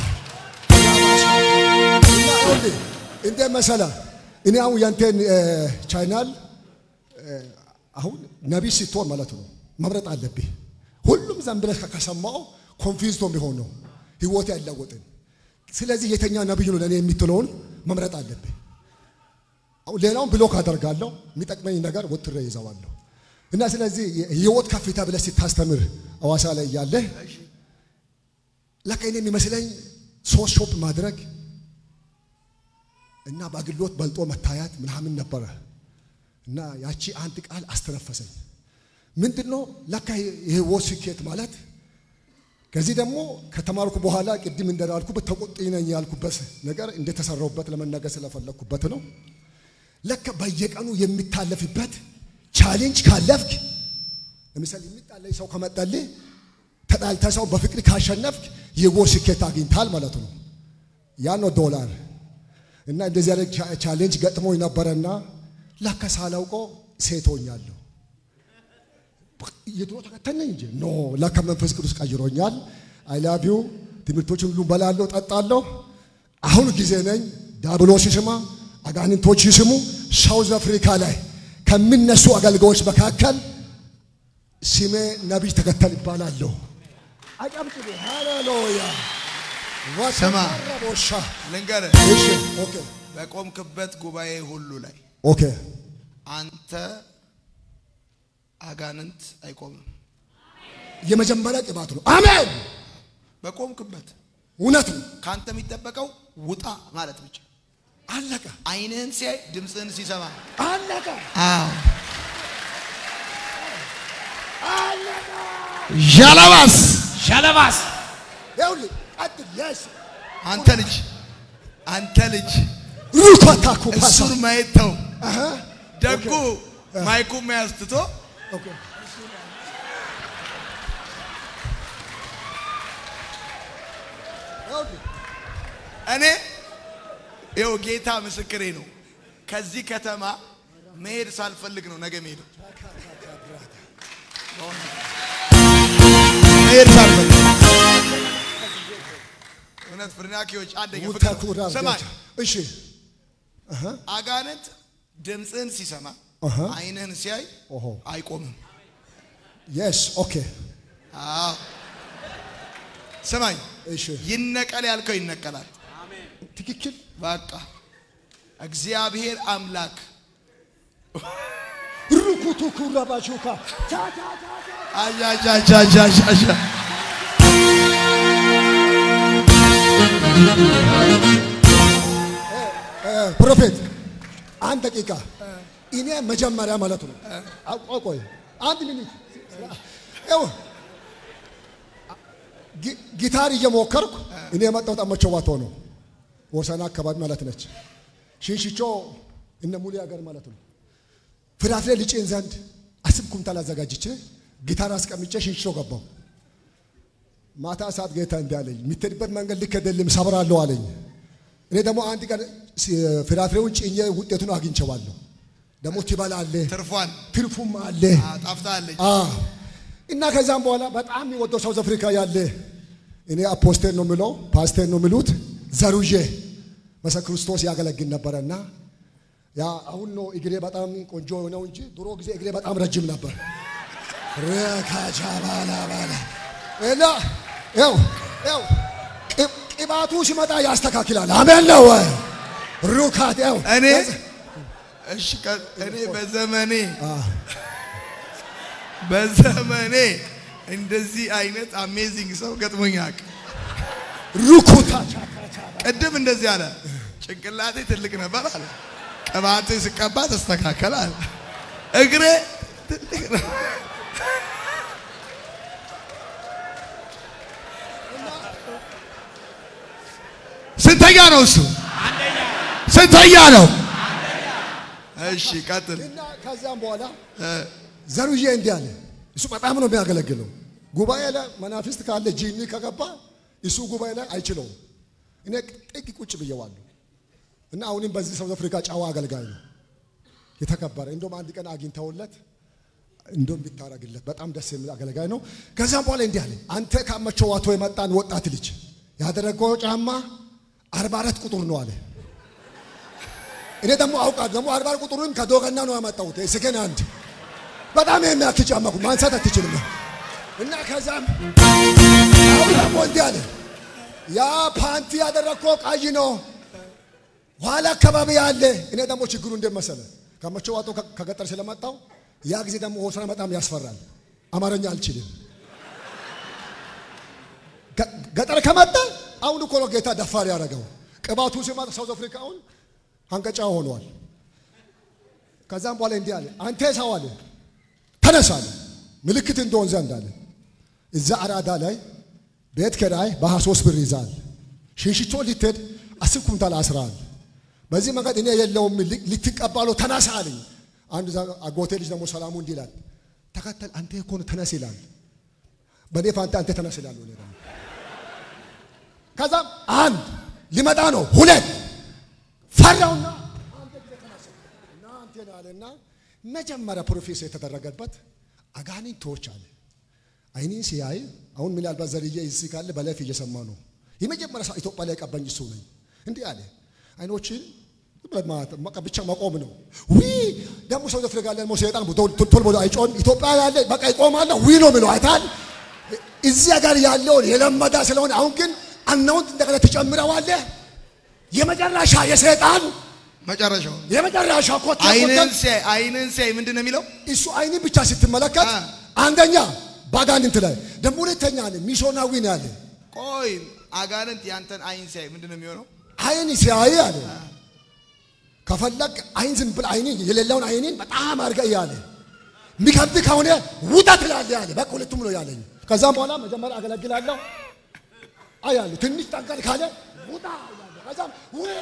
እና ይኸውልህ እንደ መሰለ እኔ አሁን ያንተን እ፣ ቻይናል እ፣ አሁን ነቢይ ስትሆን ማለት ነው መምረጥ አለብህ። ሁሉም ዘን ብለህ ከሰማው ኮንፊውዝ ነው የሚሆነው ህይወት ያለወጥን። ስለዚህ የተኛ ነቢይ ነው ለእኔ የምትለውን መምረጥ አለብህ። አሁን ሌላውን ብሎክ አደርጋለሁ፣ የሚጠቅመኝ ነገር ወጥሬ ይዘዋለሁ። እና ስለዚህ የህይወት ከፍታ ብለህ ስታስተምር አዋሳ ላይ እያለህ ለካ እኔ የሚመስለኝ ሶስት ሾፕ ማድረግ እና በአገልግሎት በልጦ መታየት ምናምን ነበረ። እና ያቺ አንድ ቃል አስተነፈሰኝ። ምንድን ነው ለካ የህይወት ስኬት ማለት ከዚህ ደግሞ ከተማርኩ በኋላ ቅድም እንደላልኩበት ተቆጥ ነኝ ያልኩበት ነገር እንደተሰራሁበት ለመናገር ስለፈለግኩበት ነው። ለካ በየቀኑ የሚታለፍበት ቻሌንጅ ካለፍክ ለምሳሌ የሚጣለኝ ሰው ከመጣልህ ተጣልተ ሰው በፍቅር ካሸነፍክ የጎል ስኬት አግኝታል ማለት ነው። ያ ነው ዶላር እና እንደዚህ ያለ ቻሌንጅ ገጥሞኝ ነበረና ለካ ሳላውቀው ሴት ሆኛለሁ። የድሮ ተከተል ነኝ እንጂ ኖ ለካ መንፈስ ቅዱስ ቀይሮኛል። አይ ላቭ ዩ ትምህርቶችን ሁሉ በላለሁ፣ ጠጣለሁ። አሁን ጊዜ ነኝ ዳብሎስ ይስማ፣ አጋንንቶች ይስሙ። ሳውዝ አፍሪካ ላይ ከሚነሱ አገልጋዮች መካከል ስሜ ነቢይ ተከተል ይባላለሁ። አጨብጭቡ። ሃሌሉያ ስማ። ወሻ ልንገርህ፣ እሺ ኦኬ በቆምክበት ጉባኤ ሁሉ ላይ ኦኬ አንተ አጋንንት አይቆምም። የመጀመሪያ ቅባት ነው። አሜን። በቆምክበት እውነት ነው። ከአንተ የሚጠበቀው ውጣ ማለት ብቻ። አለቀ ዓይንህን ሲያይ ድምፅህን ሲሰማ አለቀ አዎ ዣላባስ ሸለባስ ይኸውልህ ቀጥል የስ አንተ ልጅ አንተ ልጅ ሩኮታ ኩፓሳ እሱን ማየት ተው። አሃ ደጉ ማይኩን መያዝ ትቶ ኦኬ ይኸውልህ እኔ ይኸው ጌታ ምስክሬ ነው። ከዚህ ከተማ መሄድ ሳልፈልግ ነው ነገ መሄድ መሄድ ሳልፈልግ እውነት ፍርናኪዎች አንደኛ ፍቅር ነው። ሙታኩራ ስማኝ እሺ አጋንንት ድምፅህን ሲሰማ አሃ። ዓይንህን ሲያይ ኦሆ አይቆምም። የስ ኦኬ አዎ ስማኝ፣ እሺ ይነቀል ያልከው ይነቀላል። ትክክል በቃ እግዚአብሔር አምላክ ሩኩቱ ኩራባሹካ አጃጃጃጃጃ ፕሮፌት አንድ ደቂቃ እኔ መጀመሪያ ማለት ነው አቆ- ቆይ አንድ ሚኒት ይኸው ጊ- ጊታር እየሞከርኩ እኔ የመጣሁት አመቸዋቶ ነው ወሰና አካባቢ ማለት ነች ሽንሽቾ እነ ሙሉ ሀገር ማለት ነው ፍራፍሬ ልጭን ዘንድ አስብ ኩንታል አዘጋጅቼ ጊታር አስቀምጬ ሽንሽቾ ገባው ማታ ሰዓት ጌታ እንዲህ አለኝ የምትሄድበት መንገድ ልክ አይደለም ሰብራለሁ አለኝ እኔ ደግሞ አንድ ቀን ሲ- ፍራፍሬውን ጭኜ ውጤቱን አግኝቼዋለሁ ደግሞ ትበላለህ ትርፏን ትርፉም አለ ጣፍታለች። አዎ። እና ከዛም በኋላ በጣም የሚወደው ሳውዝ አፍሪካ ያለ እኔ አፖስቴል ነው የምለው ፓስቴል ነው የሚሉት ዘሩዬ መሰ ክርስቶስ ያገለግል ነበረና ያ አሁን ነው እግሬ በጣም ቆንጆ ነው እንጂ ድሮ ጊዜ እግሬ በጣም ረጅም ነበር። ረካቻ ባላ ባላ እና ያው ያው ቅ- ቅባቱ ሲመጣ ያስተካክላል። አሜን ነው ወይ? ሩካት ያው እኔ እሺ ከ- እኔ በዘመኔ በዘመኔ እንደዚህ አይነት አሜዚንግ ሰው ገጥሞኝ አያውቅም። ሩኩታ ቅድም እንደዚህ አለ፣ ጭንቅላቴ ትልቅ ነበር አለ፣ ቅባቴ ስቀባ ተስተካከለ አለ፣ እግሬ ትልቅ ነው። ስንተኛ ነው እሱ? ስንተኛ ነው? እሺ ቀጥል። እና ከዛም በኋላ ዘሩዬ እንዲህ አለ። እሱ በጣም ነው የሚያገለግለው። ጉባኤ ላይ መናፍስት ካለ ጂኒ ከገባ እሱ ጉባኤ ላይ አይችለውም። እኔ ጥግ ቁጭ ብየዋለሁ። እና አሁንም በዚህ ሳውዝ አፍሪካ ጨዋ አገልጋይ ነው የተከበረ። እንደውም አንድ ቀን አግኝተውለት እንደውም ቢታረግለት በጣም ደስ የሚል አገልጋይ ነው። ከዛም በኋላ እንዲህ አለ። አንተ ካመቸው ዋቶ የመጣን ወጣት ልጅ ያደረገው ጫማ አርባ አራት ቁጥር ነው አለ። እኔ ደግሞ አውቃለሁ ደግሞ አርባ አራት ቁጥሩን ከዶገና ነው ያመጣሁት ሰከንድ አንድ በጣም የሚያክል ጫማ እኮ ማንሳት አትችልም። እና ከዛም አሁን ደግሞ እንዲህ አለ ያ ፓንቲ ያደረግከው ቀይ ነው ኋላ አካባቢ ያለ እኔ ደግሞ ችግሩ እንዴት መሰለ ከመቸው ዋቶ ከገጠር ስለመጣው ያ ጊዜ ደግሞ ሆሳና በጣም ያስፈራል። አማርኛ አልችልም። ገ- ገጠር ከመጣ አሁን እኮ ነው ጌታ ደፋር ያደረገው። ቅባቱ ሲመጣ ሳውዝ አፍሪካውን አንቀጫ ሆኗል። ከዛም በኋላ እንዲህ አለ፣ አንተ ሰው አለ ተነስ አለ፣ ምልክት እንደሆን ዘንድ አለ። እዛ አራዳ ላይ ቤት ኪራይ በ23 ብር ይዛል። ሽንሽቶ ልትሄድ አስር ኩንታል አስራል። በዚህ መንገድ እኔ የለውም ል- ልትቀባለው ተነሳ አለኝ። አንድ እዛ አጎቴ ልጅ ደግሞ ሰላሙ እንዲህ ይላል፣ ተከተል አንተ እኮ ነው ተነስ ይላል። በእኔ ፋንታ አንተ ተነስ ይላል። እኔ ደግሞ ከዛም አንድ ሊመጣ ነው ሁለት ፈራውና አንተ ጊዜ ተነሳ እና አንተ ነው አለና መጀመሪያ ፕሮፌሰር የተደረገበት አጋንንቶች አለ አይኔን ሲያይ አሁን ምናልባት ዘርዬ እዚህ ካለ በላይፍ እየሰማ ነው። የመጀመሪያ ሰው ኢትዮጵያ ላይ ቀባኝ እሱ ነኝ። እንዲህ አለ አይኖችን ብቻ መቆም ነው። ዊ ደግሞ ሰው አፍሪካ ላይ ደግሞ ሰይጣን ቶል ብሎ አይጮህም። ኢትዮጵያ ያለ በቃ ይቆማል። ዊ ነው የሚለው አይታል። እዚያ ጋር ያለውን የለመዳ ስለሆነ አሁን ግን አናውንት እንደገና ትጨምረዋለህ። የመጨረሻ የሰይጣን መጨረሻው የመጨረሻ ኮቴ አይንን ሲያይ አይንን ሲያይ ምንድን ነው የሚለው? እሱ አይንን ብቻ ስትመለከት አ። አንደኛ በአጋንንት ላይ ደግሞ ሁለተኛ አለ ሚሶናዊ ነው ያለ ቆይ አጋንንት ያንተን አይን ሲያይ ምንድን ነው የሚሆነው? አይን ሲያይ አለ ከፈለግ አይን ዝም ብል አይን የሌለውን አይንን በጣም አድርገህ እያለ የሚከብድ ከሆነ ውጣ ትላለህ ያለ በቃ ሁለቱም ነው ያለኝ። ከዛም በኋላ መጀመሪያ አገለግላለሁ አያለሁ ትንሽ ጠንከር ካለ ውጣ እላለሁ። ከዛም ውይ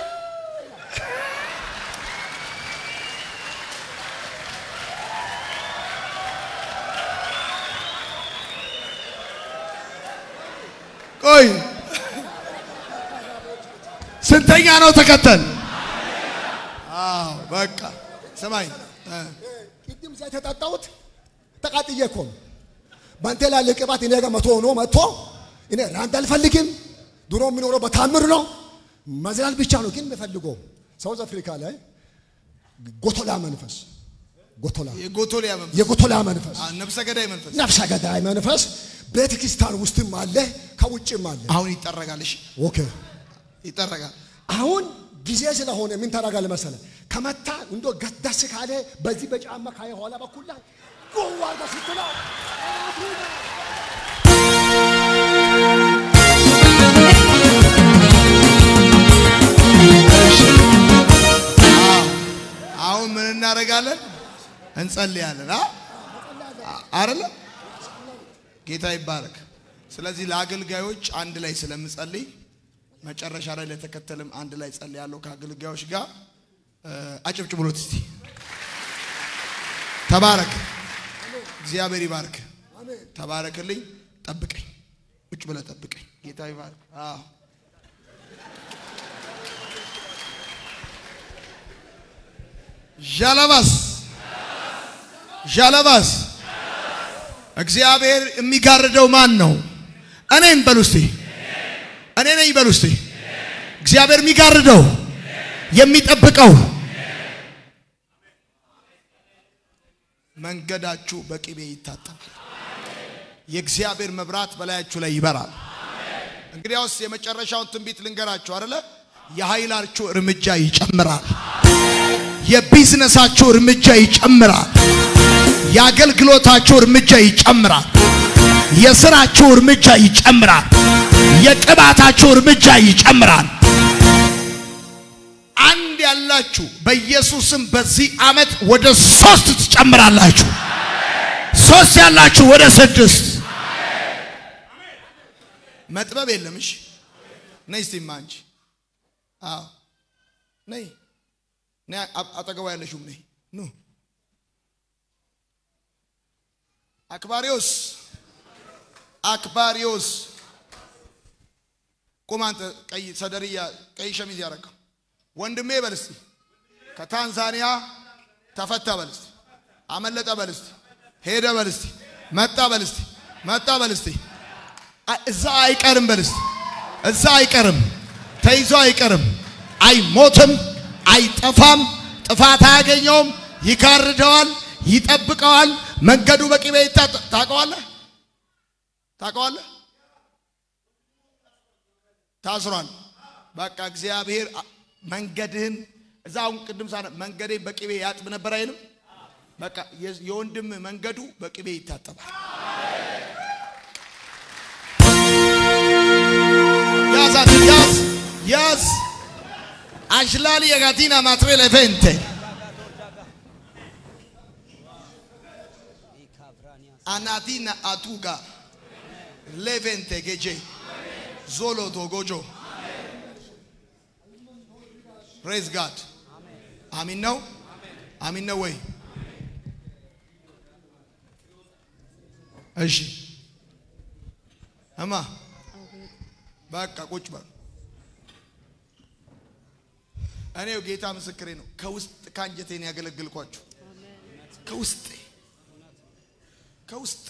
ቆይ ስንተኛ ነው ተከተል? አዎ በቃ ስማኝ እ፣ ቅድም ዘይት የጠጣሁት ተቃጥዬ እኮ ነው። በአንተ ላይ ያለ ቅባት እኔ ጋር መቶ ሆኖ መጥቶ እኔ ራንድ አልፈልግም። ድሮ የምኖረው በታምር ነው፣ መዝላል ብቻ ነው። ግን የምፈልገው ሳውዝ አፍሪካ ላይ ጎቶላ መንፈስ ጎቶላ የጎቶሊያ መንፈስ የጎቶላ መንፈስ አ፣ ነፍሰ ገዳይ መንፈስ ነፍሰ ገዳይ መንፈስ ቤተ ክርስቲያን ውስጥም አለ፣ ከውጭም አለ። አሁን ይጠረጋል። እሺ ኦኬ ይጠረጋል። አሁን ጊዜ ስለሆነ ምን ታደርጋለህ መሰለህ? ከመታ እንዶ ገደስ ካለ በዚህ በጫማ ካየ ኋላ በኩል ላይ ጎዋ ስትለው አሁን ምን እናደርጋለን? እንጸልያለን። አ አይደለ? ጌታ ይባረክ። ስለዚህ ለአገልጋዮች አንድ ላይ ስለምጸልይ መጨረሻ ላይ ለተከተልም አንድ ላይ ጸልያለሁ ከአገልጋዮች ጋር እ፣ አጨብጭቡሎት እስቲ። ተባረክ። እግዚአብሔር ይባርክ። ተባረክልኝ። ጠብቀኝ። ቁጭ ብለህ ጠብቀኝ። ጌታ ይባርክ። አዎ ዣለባስ ዣለባስ እግዚአብሔር የሚጋርደው ማን ነው? እኔን በሉ እስቲ። እኔ ነኝ በሉ እስቲ። እግዚአብሔር የሚጋርደው የሚጠብቀው መንገዳችሁ በቅቤ ይታጠባል። የእግዚአብሔር መብራት በላያችሁ ላይ ይበራል። እንግዲያውስ የመጨረሻውን ትንቢት ልንገራችሁ አይደለ? የኃይላችሁ እርምጃ ይጨምራል። የቢዝነሳችሁ እርምጃ ይጨምራል። የአገልግሎታችሁ እርምጃ ይጨምራል። የስራችሁ እርምጃ ይጨምራል። የቅባታችሁ እርምጃ ይጨምራል። አንድ ያላችሁ በኢየሱስም በዚህ ዓመት ወደ ሶስት ትጨምራላችሁ። ሶስት ያላችሁ ወደ ስድስት መጥበብ የለም። እሺ ነይ እስቲ እማ አንቺ አዎ ነይ ነይ አ- አጠገቧ ያለሽውም ነይ ኑ አክባሪዎስ አክባሪዎስ ቁም አንተ ቀይ ሰደርያ ቀይ ሸሚዝ ያረገው ወንድሜ በል እስቲ ከታንዛኒያ ተፈታ በል እስቲ አመለጠ በል እስቲ ሄደ በል እስቲ መጣ በል እስቲ መጣ በል እስቲ አ- እዛ አይቀርም በል እስቲ እዛ አይቀርም ተይዞ አይቀርም አይሞትም አይጠፋም ጥፋት አያገኘውም ይጋርደዋል ይጠብቀዋል መንገዱ በቅቤ ይታጠ ታውቀዋለህ ታውቀዋለህ ታስሯል በቃ እግዚአብሔር አ- መንገድህን እዛ አሁን ቅድም ሳ መንገዴን በቅቤ ያጥብ ነበር አይልም በቃ የ- የወንድም መንገዱ በቅቤ ይታጠባል ያዝ ያዝ ያዝ አንሽላሊ የጋቲና ማትሬ ለፌንቴ አናቲና አቱጋ ሌቬንቴ ጌጄ ዞሎቶ ጎጆ ፕሬዝ ጋድ አሚን ነው አሚን ነው ወይ እሺ እማ በቃ ቁጭ በሉ እኔው ጌታ ምስክሬ ነው ከውስጥ ከአንጀቴን ያገለግልኳችሁ ከውስጤ ከውስጤ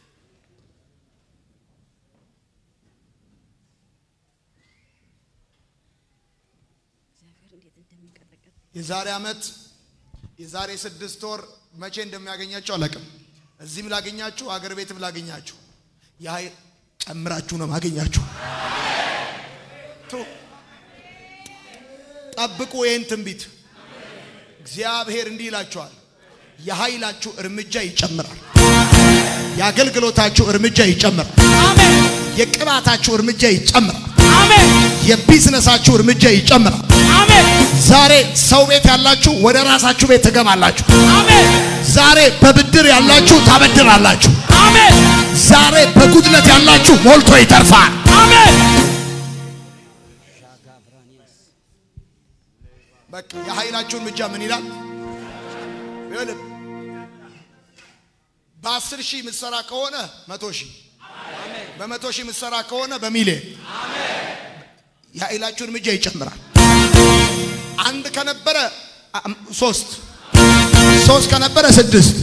የዛሬ ዓመት የዛሬ ስድስት ወር መቼ እንደሚያገኛችሁ አላውቅም። እዚህም ላገኛችሁ አገር ቤትም ላገኛችሁ ያ ጨምራችሁ ነው ማገኛችሁ። ቱ ጠብቁ ይህን ትንቢት። እግዚአብሔር እንዲህ ይላችኋል፣ የኃይላችሁ እርምጃ ይጨምራል። የአገልግሎታችሁ እርምጃ ይጨምራል። የቅባታችሁ እርምጃ ይጨምራል። የቢዝነሳችሁ እርምጃ ይጨምራል። ዛሬ ሰው ቤት ያላችሁ ወደ ራሳችሁ ቤት ትገባላችሁ። ዛሬ በብድር ያላችሁ ታበድራላችሁ። ዛሬ በጉድለት ያላችሁ ሞልቶ ይተርፋል። በቃ የኃይላችሁን እርምጃ ምን ይላል? ይኸውልህ በአስር ሺህ የምትሰራ ከሆነ መቶ ሺህ በመቶ ሺህ የምትሰራ ከሆነ በሚሊዮን የኃይላችሁ እርምጃ ይጨምራል። አንድ ከነበረ አም- ሶስት ሶስት ከነበረ ስድስት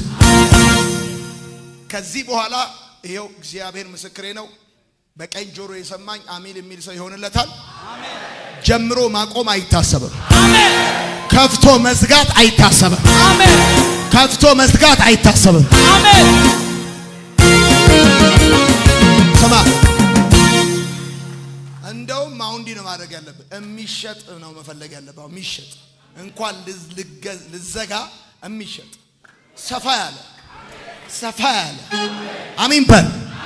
ከዚህ በኋላ ይኸው እግዚአብሔር ምስክሬ ነው። በቀኝ ጆሮ የሰማኝ አሜን የሚል ሰው ይሆንለታል። ጀምሮ ማቆም አይታሰብም። ከፍቶ መዝጋት አይታሰብም። ከፍቶ መዝጋት አይታሰብም። ስማ እንደውም አሁን እንዲህ ነው ማድረግ ያለብህ። የሚሸጥ ነው መፈለግ ያለብህ። አሁን የሚሸጥ እንኳን ልዝ- ልገ- ልዘጋ የሚሸጥ ሰፋ ያለ ሰፋ ያለ አሚን በል።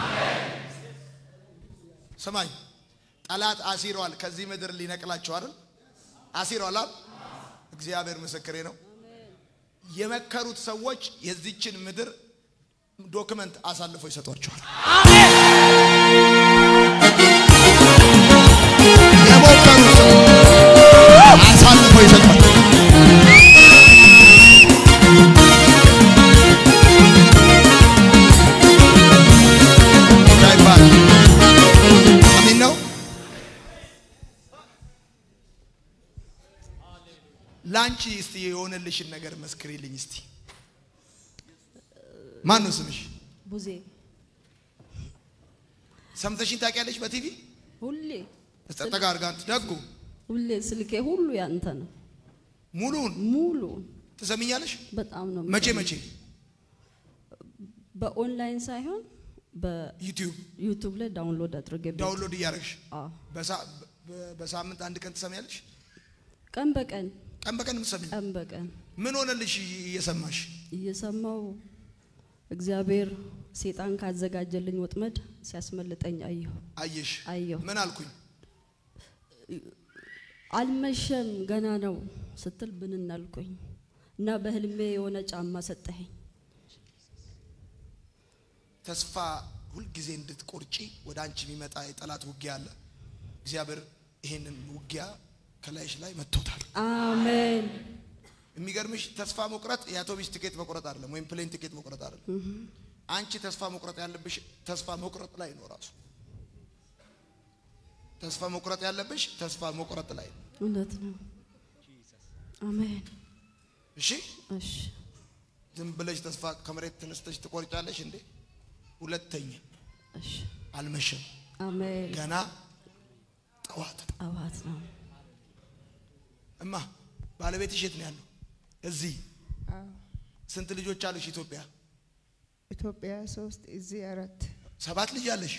ስማኝ ጠላት አሲሯል። ከዚህ ምድር ሊነቅላቸው አይደል? አሲሯል አይደል? እግዚአብሔር ምስክሬ ነው። የመከሩት ሰዎች የዚችን ምድር ዶክመንት አሳልፎ ይሰጧቸዋል። የሞከሩት ሰዎች አሳልፎ ይሰጧል። ይባል አሚን ነው። ለአንቺ እስቲ የሆነልሽን ነገር መስክሪልኝ እስቲ። ማን ነው ስምሽ? ቡዜ ሰምተሽኝ ታውቂያለሽ? በቲቪ ሁሌ ተጠጋ አድርጋንት ደጉ ሁሌ ስልኬ ሁሉ ያንተ ነው። ሙሉውን ሙሉ ትሰሚኛለሽ? በጣም ነው መቼ የምሰማው። መቼ? በኦንላይን ሳይሆን ዩቲዩብ በዩቱብ ላይ ዳውንሎድ አድርጌ ቤት- ዳውንሎድ እያደረግሽ አዎ። በሳ- በ- በሳምንት አንድ ቀን ትሰሚያለሽ? ቀን በቀን ቀን በቀን የምትሰሚ ቀን በቀን ምን ሆነልሽ እየሰማሽ? እየሰማው እግዚአብሔር ሴጣን ካዘጋጀልኝ ወጥመድ ሲያስመልጠኝ አየሁ አየሽ? አየሁ። ምን አልኩኝ? አልመሸም ገና ነው ስትል ብንን አልኩኝ እና በህልሜ የሆነ ጫማ ሰጠኸኝ። ተስፋ ሁልጊዜ እንድትቆርጪ ወደ አንቺ የሚመጣ የጠላት ውጊያ አለ። እግዚአብሔር ይሄንን ውጊያ ከላይሽ ላይ መጥቶታል። አሜን የሚገርምሽ ተስፋ መቁረጥ የአውቶቢስ ቲኬት መቁረጥ አይደለም፣ ወይም ፕሌን ቲኬት መቁረጥ አይደለም። አንቺ ተስፋ መቁረጥ ያለብሽ ተስፋ መቁረጥ ላይ ነው ራሱ። ተስፋ መቁረጥ ያለብሽ ተስፋ መቁረጥ ላይ ነው። እውነት ነው። አሜን እሺ፣ እሺ ዝም ብለሽ ተስፋ ከመሬት ተነስተሽ ትቆርጫለሽ እንዴ? ሁለተኛ እሺ አልመሸም፣ አሜን ገና ጠዋት ነው። ጠዋት ነው። እማ ባለቤትሽ የት ነው ያለው? እዚህ። ስንት ልጆች አሉሽ? ኢትዮጵያ ኢትዮጵያ ሶስት እዚህ አራት ሰባት ልጅ አለሽ።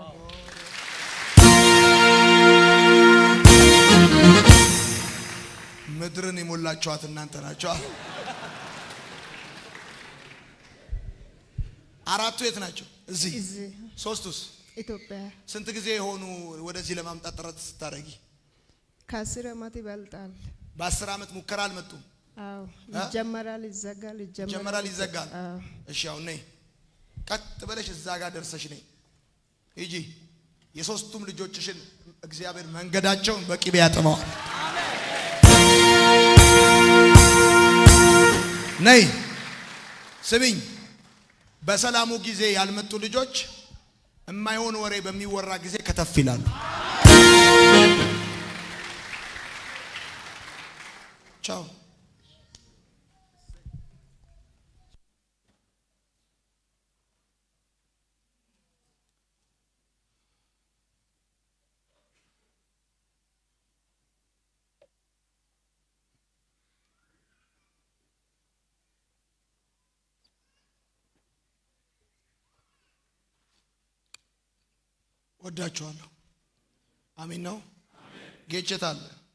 ምድርን የሞላችኋት እናንተ ናቸው። አራቱ የት ናቸው? እዚህ። እዚህ ሶስቱስ ኢትዮጵያ ስንት ጊዜ የሆኑ ወደዚህ ለማምጣት ጥረት ስታደርጊ? ከአስር ዓመት ይበልጣል። በአስር ዓመት ሙከራ አልመጡም። አዎ ይጀመራል፣ ይዘጋል፣ ይጀመራል፣ ይጀመራል፣ ይዘጋል። አዎ እሺ አሁን ነይ፣ ቀጥ ብለሽ እዛ ጋር ደርሰሽ ነይ። ሂጂ። የሶስቱም ልጆችሽን እግዚአብሔር መንገዳቸውን በቅቤ ያጥመዋል። ነይ ስሚኝ። በሰላሙ ጊዜ ያልመጡ ልጆች የማይሆን ወሬ በሚወራ ጊዜ ከተፍ ይላሉ። ቻው። ወዳችኋለሁ። አሜን ነው። ጌቸት አለ